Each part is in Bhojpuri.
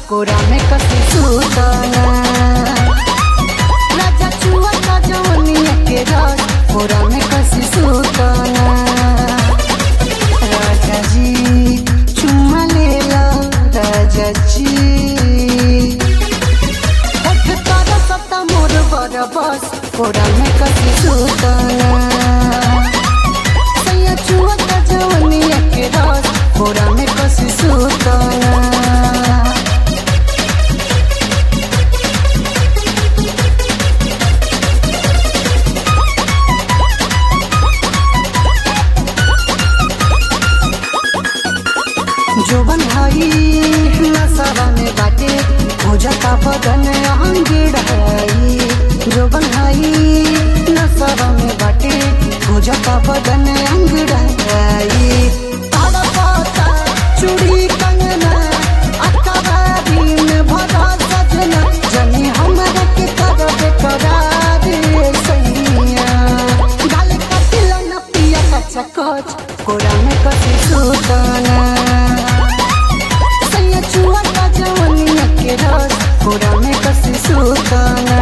कोरा में कसी सुताना राजा चुआ का जवनिया के रस कोरा में कसी सुताना राजा जी चुम्मा ले लो राजा जी उठ कर सत्ता मोर बर बस कोरा में कसी सुताना सैया चुआ का जवनिया के रस कोरा में कसी सुताना जोबन भाई नसवा में बाटे हो जाता बदन अंगड़ाई जोबन भाई नसवा में बाटे हो जाता बदन अंगड़ाई तड़पाता चूड़ी कंगना अकबारी में भरा सजना जनी हमरा के करब करार सैया गाल कटिल न पिया कच्चा कच कोरा में कसी सुताना सैया चुआ का जवनिया के रस कोरा में कसी सुताना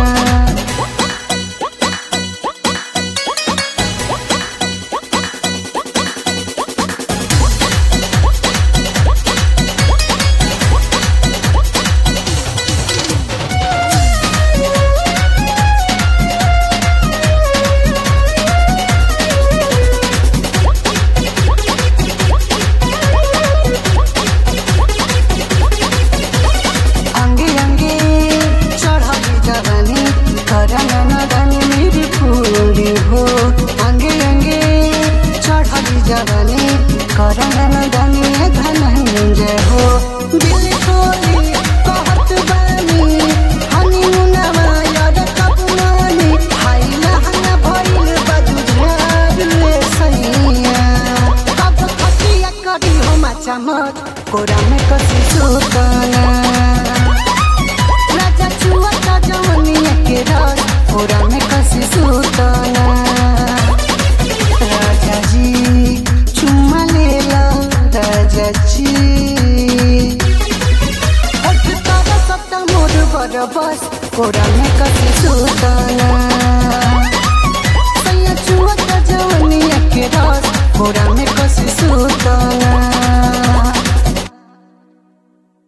अंगे अंगे चढ़ाई जवानी करना नदानी मेरी पूरी हो अंगे अंगे चढ़ाई जवानी करना नदानी धनंजय हो दिल खोली कहत बानी हनीमूनवा याद कब मानी हाय लहना भइल बाजू झाड़ ले सैया कब खटिया करी हो माचा मत कोरा में कसी सुताना राजा चुआ का जवनिया के रस कोरा में कसी सुताना राजा जी चुम्मा ले लो राजा जी उठ कर सत्ता मोर बर बस कोरा में कसी सुताना